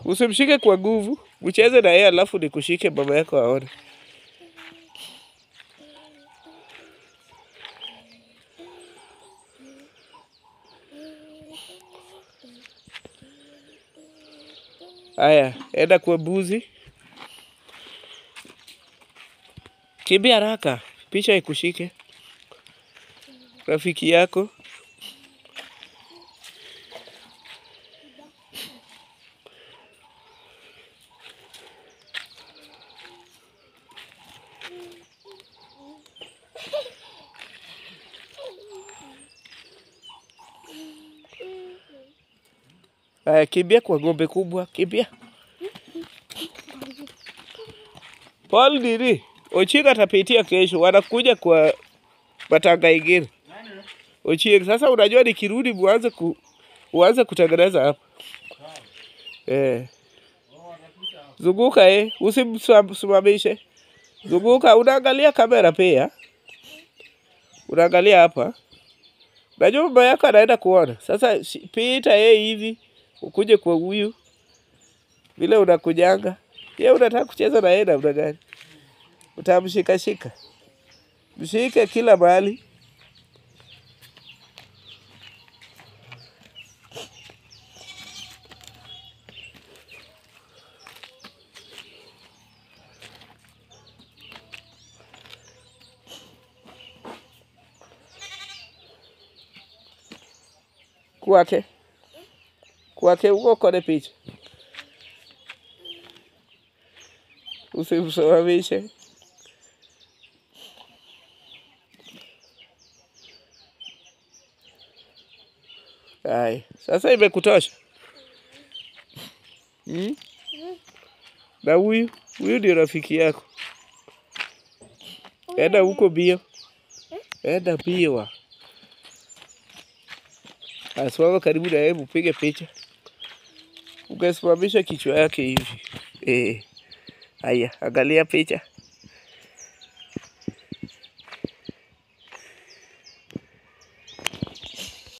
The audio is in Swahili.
Usimshike kwa nguvu, mcheze na yeye alafu nikushike mama yako aone. Aya, enda kwa mbuzi. Kimbia haraka, picha ikushike. Rafiki yako. Aya, kimbia kwa ng'ombe kubwa, kimbia. Paul nini? Ochieng atapitia kesho, wanakuja kwa matanga ingine. Ochieng, sasa unajua nikirudi muanze ku uanze kutengeneza hapa. Eh. Zunguka eh, usimsimamishe. Zunguka, unaangalia kamera pia. Unaangalia hapa. Najua mama yako anaenda kuona. Sasa shi- pita yeye hivi, ukuje kwa huyu. Vile unakujanga. Yeye unataka kucheza na yeye namna gani? Utamshika shika. Mshike kila mahali. Kwake. Kwake huko kone picha. Usimsimamishe. Haya, sasa imekutosha. Hmm? Na huyu, huyu ndio rafiki yako. Enda huko bio. Enda bio. Asimama karibu na yeye upige picha. Ukasimamisha kichwa yake hivi. Eh. Haya, angalia picha.